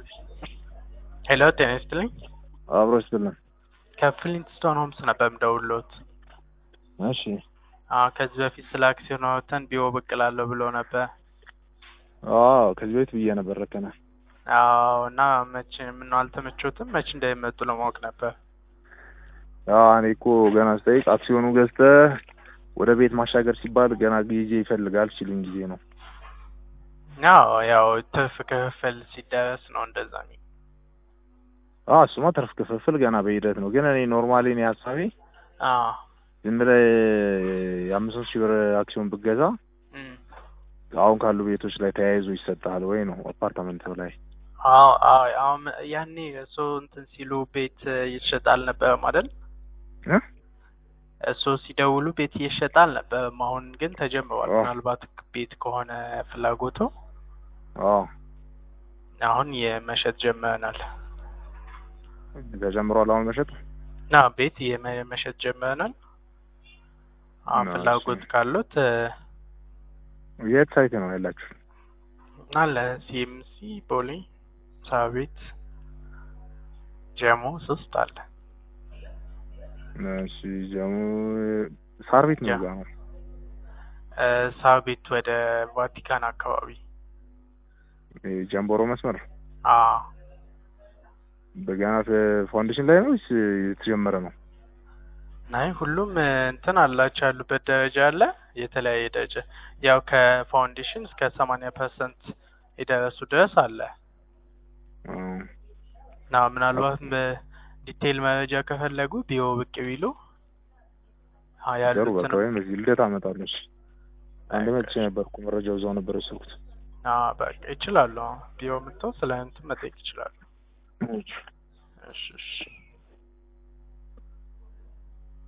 ሄሎ ጤና ይስጥልኝ። አብሮ ይስጥልን። ከፍሊንትስቶን ሆምስ ነበር የምደውልዎት። እሺ አዎ ከዚህ በፊት ስለ አክሲዮን አውጥተን ቢሮ ብቅ እላለሁ ብሎ ነበር። አዎ ከዚህ በፊት ብዬ ነበር ረከነ አዎ እና መቼ ምነው አልተመቾትም? መቼ እንደሚመጡ ለማወቅ ነበር። አዎ እኔ እኮ ገና ስጠይቅ አክሲዮኑ ገዝተህ ወደ ቤት ማሻገር ሲባል ገና ጊዜ ይፈልጋል ሲሉኝ ጊዜ ነው። አዎ ያው ትርፍ ክፍፍል ሲደረስ ነው እንደዛ የሚ አዎ እሱማ ትርፍ ክፍፍል ገና በሂደት ነው። ግን እኔ ኖርማሊ እኔ ሀሳቤ አዎ ዝም ብለህ የአምስት ሺህ ብር አክሲዮን ብገዛ እም። አሁን ካሉ ቤቶች ላይ ተያይዞ ይሰጥሃል ወይ ነው አፓርታመንት ላይ አዎ አዎ አሁን ያኔ እሱ እንትን ሲሉ ቤት ይሸጣል አልነበረም አይደል? እ? እሱ ሲደውሉ ቤት እየሸጠ አልነበረም። አሁን ግን ተጀምሯል። አዎ። ምናልባት ቤት ከሆነ ፍላጎቱ አዎ አሁን የመሸጥ ጀምረናል። ተጀምሯል አሁን መሸጥ ና ቤት የመ- መሸጥ ጀምረናል። አሁን እና ፍላጎት እሱ- ካሉት የት ሳይት ነው ያላችሁ? አለ ሲኤምሲ፣ ቦሌ፣ ሳቤት፣ ጀሞ ሶስት አለ። እሺ ጀሙ ሳር ቤት ነው ያ። ጋር ነው እ፣ ሳቤት ወደ ቫቲካን አካባቢ ጀምቦሮ መስመር አ በገና ፋውንዴሽን ላይ ነው ወይስ የተጀመረ ነው? ናይ ሁሉም እ፣ እንትን አላቸው ያሉበት ደረጃ አለ። የተለያየ ደረጃ ያው ከፋውንዴሽን እስከ ሰማንያ ፐርሰንት የደረሱ ድረስ አለ አዎ። እና ምናልባት ዲቴይል መረጃ ከፈለጉ ቢሮ ብቅ ቢሉ አ ጥሩ ያሉትን በቃ ወይም እዚህ ልደት አመጣለች። አንድ መጥቼ ነበርኩ መረጃው እዛው ነበር የወሰድኩት። አ በቃ ይችላሉ። ቢሮ መጥተው ስለ እንትን መጠየቅ ይችላሉ። እሺ እሺ